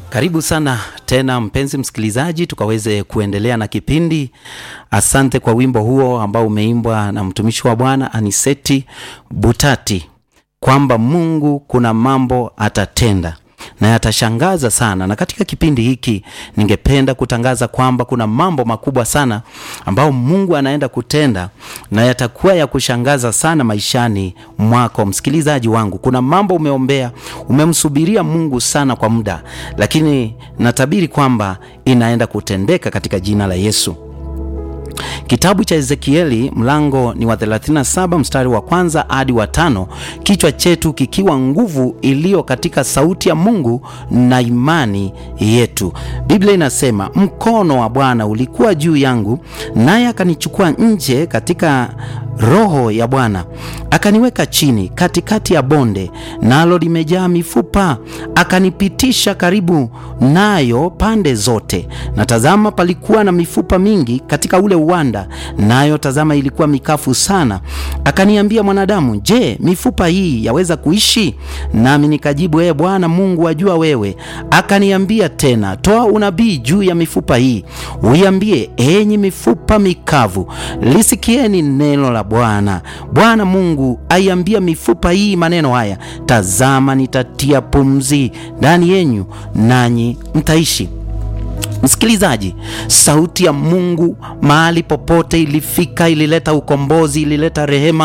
Karibu sana tena mpenzi msikilizaji, tukaweze kuendelea na kipindi. Asante kwa wimbo huo ambao umeimbwa na mtumishi wa Bwana Aniseti Butati, kwamba Mungu kuna mambo atatenda na yatashangaza sana. Na katika kipindi hiki ningependa kutangaza kwamba kuna mambo makubwa sana ambayo Mungu anaenda kutenda na yatakuwa ya kushangaza sana maishani mwako, msikilizaji wangu. Kuna mambo umeombea, umemsubiria Mungu sana kwa muda, lakini natabiri kwamba inaenda kutendeka katika jina la Yesu. Kitabu cha Ezekieli mlango ni wa 37 mstari wa kwanza hadi wa tano, kichwa chetu kikiwa nguvu iliyo katika sauti ya Mungu na imani yetu. Biblia inasema, mkono wa Bwana ulikuwa juu yangu, naye akanichukua nje katika Roho ya Bwana akaniweka chini katikati ya bonde, nalo limejaa mifupa. Akanipitisha karibu nayo pande zote, na tazama, palikuwa na mifupa mingi katika ule uwanda, nayo tazama, ilikuwa mikafu sana. Akaniambia, mwanadamu, je, mifupa hii yaweza kuishi? Nami nikajibu, ee Bwana Mungu, wajua wewe. Akaniambia tena, toa unabii juu ya mifupa hii, uiambie, enyi mifupa mikavu, lisikieni neno la Bwana. Bwana Mungu aiambia mifupa hii maneno haya, tazama, nitatia pumzi ndani yenyu, nanyi mtaishi. Msikilizaji, sauti ya Mungu mahali popote ilifika, ilileta ukombozi, ilileta rehema